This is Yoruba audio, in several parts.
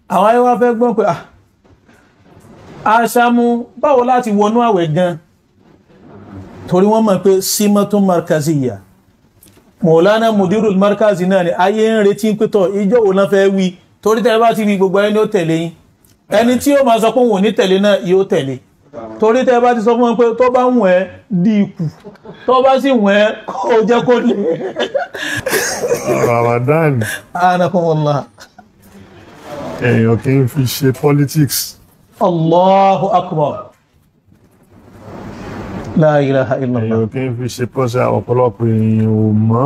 àwọn ayé wa fẹ́ gbọ́n pé ah aṣámú báwo láti wọnú àwẹ̀ gan torí wọ́n mọ̀ pé símọ́tún markaziya mọ̀lánà mudirul markazi náà ni ayé ń retí ń pẹ́tọ̀ ìjọ òun náà fẹ́ wí torí tẹ́ bá ti wí gbogbo ẹni ó tẹ̀lé yín ẹni tí ó máa sọ pé òun ò ní tẹ̀lé náà yóò tẹ̀lé torí tẹ́ bá ti sọ fún wọn pé tó bá wùn ẹ́ di ikù tó bá sì wùn ẹ́ kó jẹ́ kó lè Ramadan anakumullah èèyàn kì í fi ṣe politics allahu akbar la ilaha illallah èèyàn kì í fi ṣe pọ́sẹ̀ ọ̀pọ̀lọpọ̀ èèyàn ò mọ̀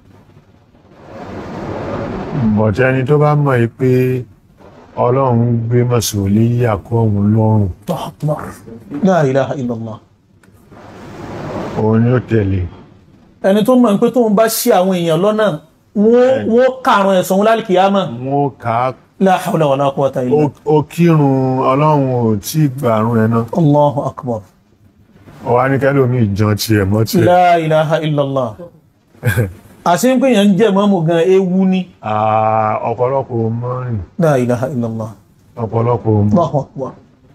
bọ̀tẹ́ ẹni tó bá mọ̀ yí pé ọlọ́run gbé mọ̀sùlùmí yàkọ́ òun lọ́rùn Allahu akbar la ilaha illallah òun ni ó tẹ̀lé ẹni tó mọ̀ pé tóun bá ṣí àwọn èèyàn lọ́nà wọ́n wọ́n kàrùn ẹ̀sùn wọn lálìkìyàmọ̀ wọn kà á la hawla wala quwwata illa ó- ó kírun ọlọ́run ò tí ì gbàrún ẹ̀ náà Allahu akbar ọwá ní kẹ́lómi ìjan tiẹ̀ mọ́ tiẹ̀ la ilaha illallah àṣí ń pè yàn ń jẹ́ mọ́mù gan ewu ní Ah, ọ̀pọ̀lọpọ̀ ò mọ̀ rìn la ilaha illallah ọ̀pọ̀lọpọ̀ ò mọ̀ Allahu akbar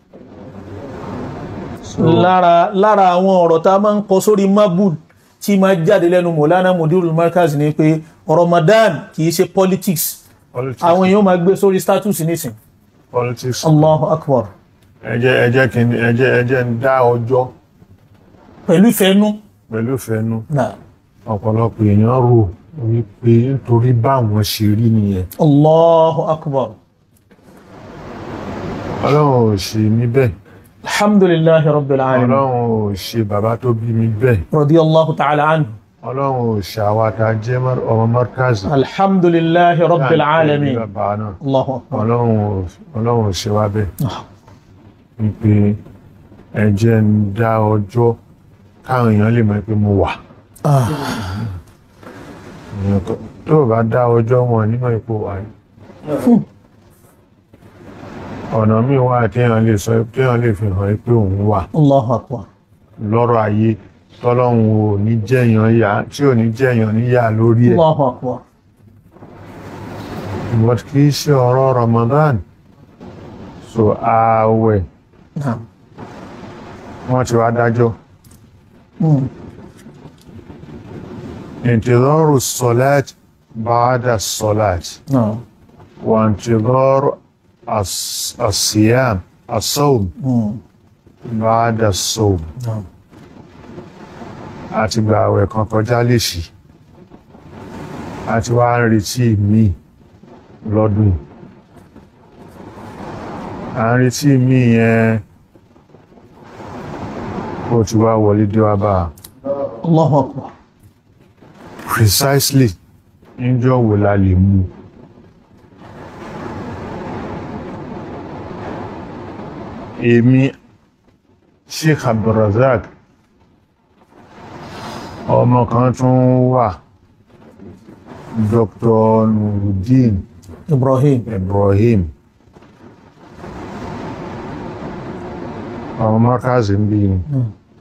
lára lára àwọn ọ̀rọ̀ tá a máa ń kọ sórí mabul tí máa jáde lẹ́nu mọ̀lánà mudirul markaz ni pé Ramadan kìí ṣe politics politics àwọn èèyàn máa gbé sórí status nísìn politics Allahu akbar ẹ jẹ́ ẹ jẹ́ kí n ẹ jẹ́ ẹ jẹ́ ń dá ọjọ́ pẹ̀lú ìfẹ́nú pẹ̀lú ìfẹ́nu náà ọ̀pọ̀lọpọ̀ èèyàn rò wípé nítorí báwọn ṣe rí nìyẹn Allahu akbar ọlọ́run ò ṣe mí bẹ́ẹ̀ alhamdulillahi rabbil alamin ọlọ́run ò ṣe bàbá tó bí mi bẹ́ẹ̀ radiyallahu ta'ala anhu ọlọ́run ò ṣe àwàtà jẹ́ mọ́- ọmọ mọ́rkázì alhamdulillahi rabbil alamin bàbá náà Allahu akbar ọlọ́run ò ọlọ́run ò ṣe wá bẹ́ẹ̀ wípé ẹ jẹ́ ń dá ọjọ́ káwọn èèyàn lè mọ̀ pé mo wà Ah, Èèyàn tó- tó o bá dá ọjọ́ wọn nímọ̀ ipò wà ní ọ̀nà míì wà téèyàn lè sọ téèyàn lè fi hàn pé òun wà Allahu akbar lọ́rọ̀ ayé tọ́lọ́run ò ní jẹ́yàn yà tí ò ní jẹ́yàn níyà lórí ẹ̀ Allahu akbar but kì í ṣe ọ̀rọ̀ Ramadan so ààwẹ̀ naam wọ́n ti wá dájọ́ Hmm. انتظار الصلاة بعد الصلاة naam وانتظار الص- الصيام الصوم Hmm. بعد الصوم naam àti gba àwẹ̀ kan kọjá léṣì àti wá ń retí mi lọ́dún yìí. à ń retí mi yẹn ó ti wá wọlé dé wá bá a Allahu akbar precisely níjọ́ wo la lè mú èmi Sheikh Abdulrazak ọmọ kan tún wà Dr. Nuruddin Ibrahim Ibrahim ọmọ mọ́kàzí ń bí ni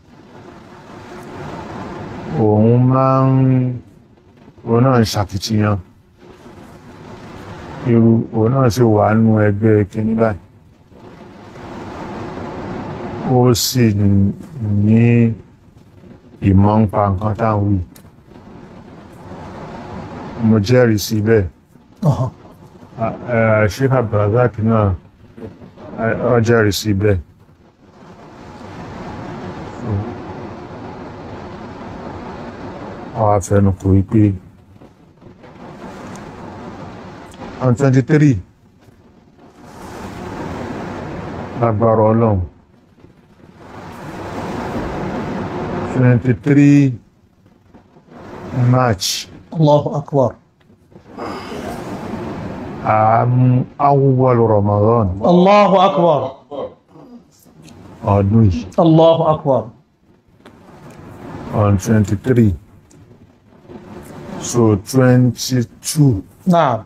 òun máa ń òun náà ń ṣàkìtìyàn irú òun náà sì wà nínú ẹgbẹ́ kìíní báyìí ó sì ní ìmọ̀ ń pa nǹkan táwọn wí mo jẹ́rìí sí bẹ́ẹ̀ Aha. Sheikh Abdulrazak náà ó jẹ́rìí sí bẹ́ẹ̀ àwọn afẹnukò wípé on 23 lágbára ọlọ́run 23 March Allahu akbar àmú awwal Ramadan Allahu akbar ọdún yìí Allahu akbar on 23 so 22 naam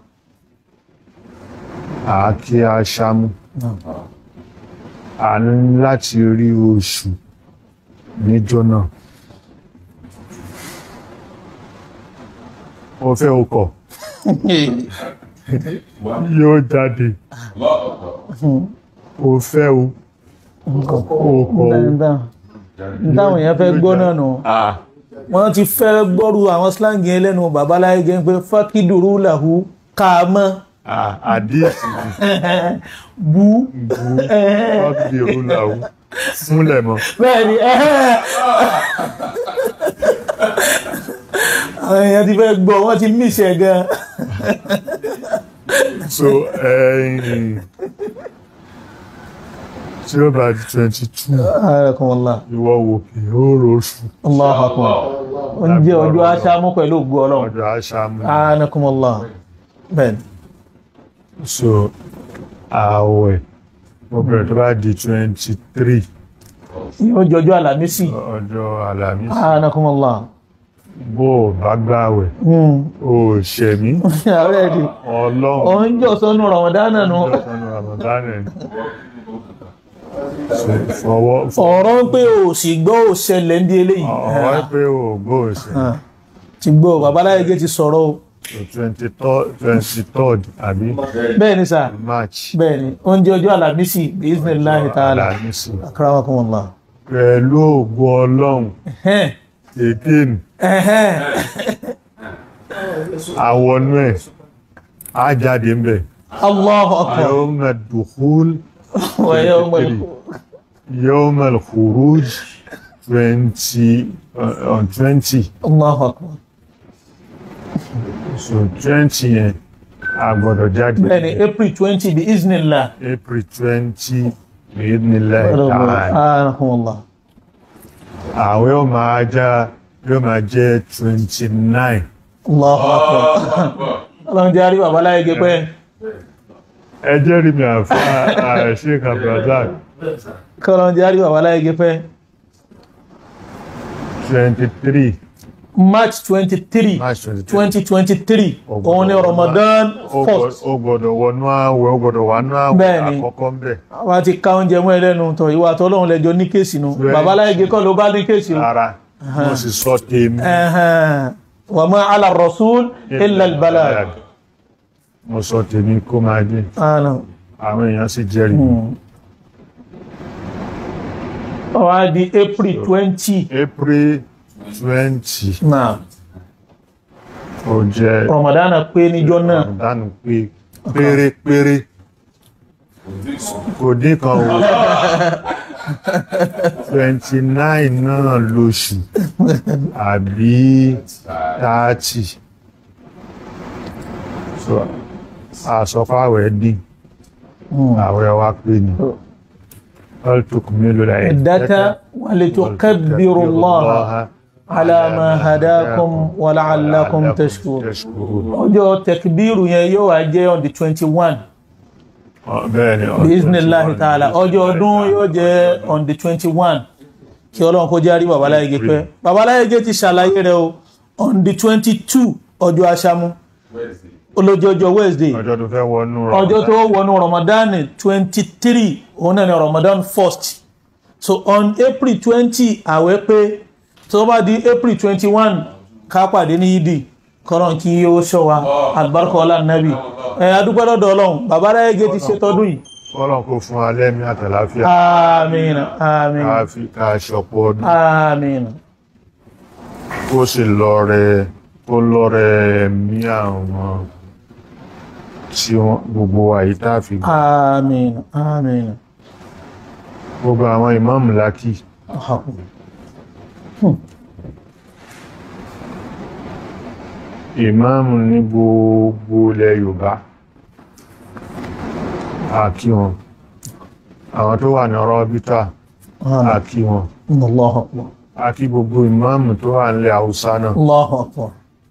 àákí aṣámú naam a ní láti rí oṣù níjọ́ náà ó fẹ́ okọ̀ yóò jáde o fẹ́ o o kọ̀ o. táwọn èèyàn fẹ́ gbọ́ náà nù wọ́n ti fẹ́ gbọ́rú àwọn slang yẹn lẹ́nu babaláyé gẹ́ pé fákìdùrú làhú káàmọ́ Ah, àdíyèsí bú bu fọ́ọ̀kì ìrúnláwó fúnlẹ̀ mọ́. bẹ́ẹ̀ ni àwọn èèyàn ti fẹ́ gbọ́ wọ́n ti mísẹ̀ gan so ẹ̀yìn tí ó bá di twenty two Alhamdulillah ìwọ wò kí ó rọṣù Allahu Akbar oúnjẹ ọjọ́ aṣáámú pẹ̀lú ògbó ọlọ́run ọjọ́ aṣáámú anakumullah bẹ́ẹ̀ ni so ààwẹ̀ mo bẹ̀rẹ̀ tó bá di twenty three yóò jọjọ́ àlàmísì ọjọ́ àlàmísì anakumullah bó o bá gbààwẹ̀ o ò ṣẹ̀mí ààrẹ di ọlọ́run òun jọ sọnù Ramadan nù ọjọ́ Ramadan ẹ̀ So, fọwọ́ ọ̀rọ̀ ń pé o sì gbọ́ ò ṣẹlẹ̀ ń di eléyìí ọ̀wọ́ pé o gbó ṣe Ah, ti gbọ́ babaláyé gé ti sọ̀rọ̀ o twenty third àbí bẹ́ẹ̀ ni sà March bẹ́ẹ̀ ni oúnjẹ ọjọ́ àlàmísì bismillahi ta'ala àlàmísì akramakumullah pẹ̀lú ògo ọlọ́run Ẹhẹ́n, again ẹhẹ́n. àwọnú ẹ̀ á jáde ń bẹ̀ Allahu akbar yawm ad-dukhul wa yawmal yawm al-khuruj twenty on twenty Allahu akbar so twenty yẹn a gbọ́dọ̀ jáde bẹ́ẹ̀ ni April twenty bi iznillah April twenty bi'idhnillahi ta'ala anakumullah àwẹ̀ yóò máa já yóò máa jẹ́ twenty nine Allahu akbar ọlọ́run jẹ́ àrí babaláyé gé pẹ́ ẹ jẹ́rìí mi àfa Sheikh Abdulrasaq kọ́lọ́run jẹ́ àrí babaláyé gé pẹ́ twenty three March twenty three March twenty three twenty twenty three òun ni Ramadan first ó gbọ́dọ̀ wọnú àwẹ̀ ó gbọ́dọ̀ wọnú àwẹ̀ Bẹ́ẹ̀ni. àkọ́kọ́ ń bẹ̀ wọ́n ti ká oúnjẹ mọ́ ẹlẹ́nu tọ̀ ìwà àtọ́lọ́run lẹ́jọ́ ní kéèsì nu Bẹ́ẹ̀ni. babaláyé gé kọ́ ló bá ní kéèsì o rárá mo sì sọ tèmi Ẹhẹ́n. wa ma ala rasul illa al-balagh mo sọ tèmi kó máa dé Àná. àwọn èèyàn sì jẹ́rìí mi. ó wá di April twenty April twenty náà ó jẹ́ Ramadan pé níjọ́ náà dánù pé pérépéré kò dín kan o twenty nine náà lóṣù àbí thirty so àsọfáwẹ̀ dín àwẹ̀ wa pé ni ọlùtùkù mélòó la عدة ولتكبروا الله على ما هداكم ولعلكم تشكرون ọjọ́ tẹkbíru yẹn yóò wá jẹ́ on the twenty one bẹ́ẹ̀ni bisimilahi taala ọjọ́ ọdún yóò jẹ́ on the twenty one kí ọlọ́run kó járí babaláyege pẹ́ babaláyege ti ṣàlàyé rẹ̀ o on the twenty two ọjọ́ aṣámú olójọjọ́ wednesday ọjọ́ tó fẹ́ wọnú ọjọ́ tó wọnú ramadan twenty three òun náà ni ramadan first so on april twenty àwẹ̀ pé tó bá di april twenty one ká pàdé ní yídì kọ́lọ́n kí ó ṣọ́ wa alibarika ọlá nàbì ẹ̀ adúpẹ́ lọ́dọ̀ ọlọ́run bàbá aráyége ti ṣe tọdún yìí Ọlọ́run kó fún alẹ́ mi àtàláfíà àmín àmín ká fi ká ṣọpọ̀ ọdún àmín kó sì lọ́rẹ kó lọ́rẹ ẹ̀mí àwọn tí wọ́n gbogbo wa yìí tá a fi gbà. àmín àmín gbogbo àwọn ìmáàmù lákì ìmáàmù ní gbogbo ilẹ̀ Yorùbá àkí wọn àwọn tó wà ní Rọ́bítà àkí wọn Allahu akbar àkí gbogbo ìmáàmù tó wà nílẹ̀ Haúsá náà Allahu akbar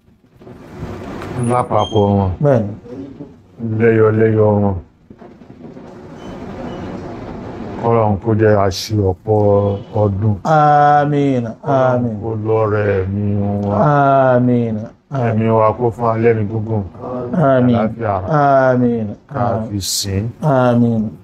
lápapọ̀ wọn bẹ́ẹ̀ni lẹ́yọlẹ́yọ wọn Ọlọ́run kó jẹ́ àṣì ọ̀pọ̀ ọdún àmín àmín kó lọ́rẹ ẹ̀mí wọn àmín ẹ̀mí wa kó fún alẹ́ ní gbogbo àmín àlàáfíà àmín ká fi sìn àmín